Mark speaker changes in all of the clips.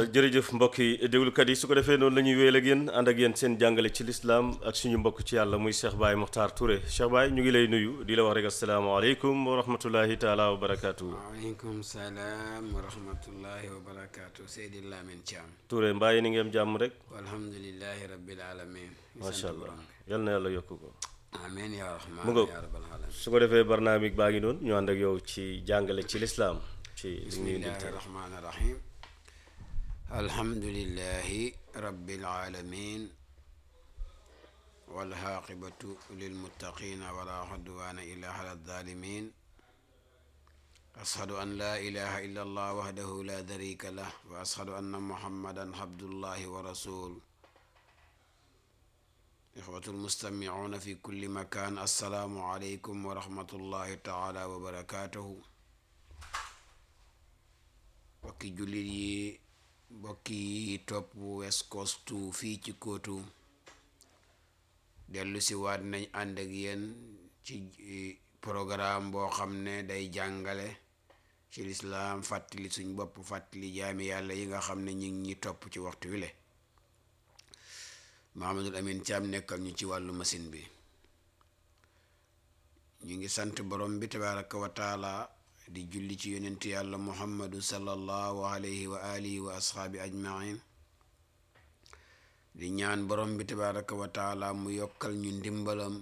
Speaker 1: jërëjëf mbokk yi déglukat yi su ko defee noonu la ñuy wéyal ak yéen ànd ak yéen seen jàngale ci lislaam ak suñu mbokk ci yàlla muy Cheikh Baye Mokhtar Touré Cheikh Baye ñu ngi lay nuyu di la wax rek asalaamaaleykum wa rahmatullahi taala wa barakaatu.
Speaker 2: waaleykum salaam wa rahmatullahi wa barakaatu Seydi Lamine Thiam.
Speaker 1: Touré mbaa yi ni ngeen jàmm rek.
Speaker 2: alhamdulilahi rabbil alamin
Speaker 1: macha allah yal na yàlla yokk ko.
Speaker 2: amiin yaa rahmaan
Speaker 1: mu ngoog
Speaker 2: yaa rabbal alamin
Speaker 1: su ko defee barnaamig baa ngi noonu ñu ànd ak yow ci jàngale ci lislaam ci li ñuy
Speaker 2: bismillahi
Speaker 1: indil
Speaker 2: rahmaani rahim alhamdulillahi rabbil alamin walxaaqibatu lilmuttaqina wala xudwaana illa ala zalimin ashadu an la ilaha illa allah wahdahu la sharika lah wa ashadu anna muhammadan abdullahi wa rasul ixwatu almustamicuuna fi kulli makan assalaamu aleykum wa rahmatullahi taala wa barakatuhu bokki jullit yi bokki yi topp West Coast tu fii ci kóotu dellu si waat nañ ànd ak yéen ci programme boo xam ne day jàngale ci lislaam fàttali suñ bopp fàttali jaami yàlla yi nga xam ne ñi ngi ñi topp ci waxtu wi le Mahamadul Amin Caam nekkal ñu ci wàllu machine bi ñu ngi sant borom bi tabaraka wa taala di julli ci yonent yàlla muhammadu sallallahu alayhi wa alihi wa asxaabi ajmain di ñaan borom bi tabaraka wa taala mu yokkal ñu ndimbalam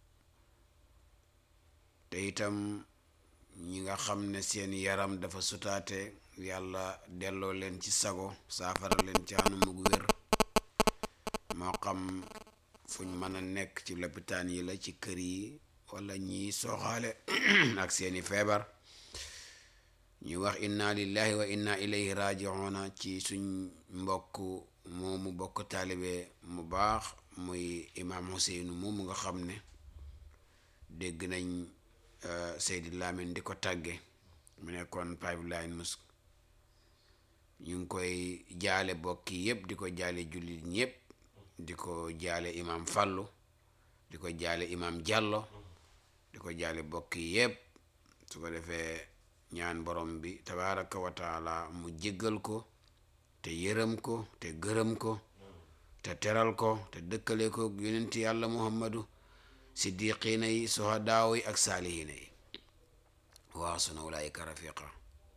Speaker 2: te itam ñi nga xam ne seen yaram dafa sutaate yàlla delloo leen ci sago saafara leen ci anamug wér moo xam fuñ mën a nekk ci lopitaan yi la ci kër yi wala ñi sooxaale ak seeni feebar ñu wax inna lillahi wa inna ilayhi rajiuna ci suñ mbokk moomu bokk taalibe mu baax muy imaam Huseynu moomu nga xam ne dégg nañ Seydi Lamine di ko tàgge mu nekkoon pipeline mus ñu ngi koy jaale bokki yépp di ko jaale jullit ñépp di ko jaale imaam Fàllu di ko jaale imaam Jàllo di ko jaale bokki yépp su ko defee ñaan borom bi tabaraka wa taala mu jéggal ko te yërëm ko te gërëm ko te teral ko te dëkkale ko yonent yàlla muhammadu siddiqiina yi sohadaaw yi ak saalihiina yi waa suna ulaayika rafiqa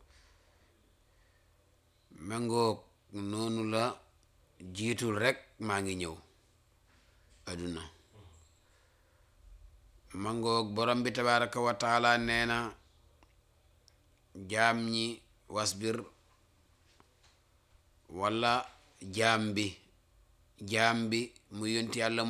Speaker 2: mengoog noonu la jiitul rek maa ngi ñëw aduna mangoog borom bi tabaraka wa taala nee na jaam ñi wasbir wala jaam bi jaam bi mu yonti yàlla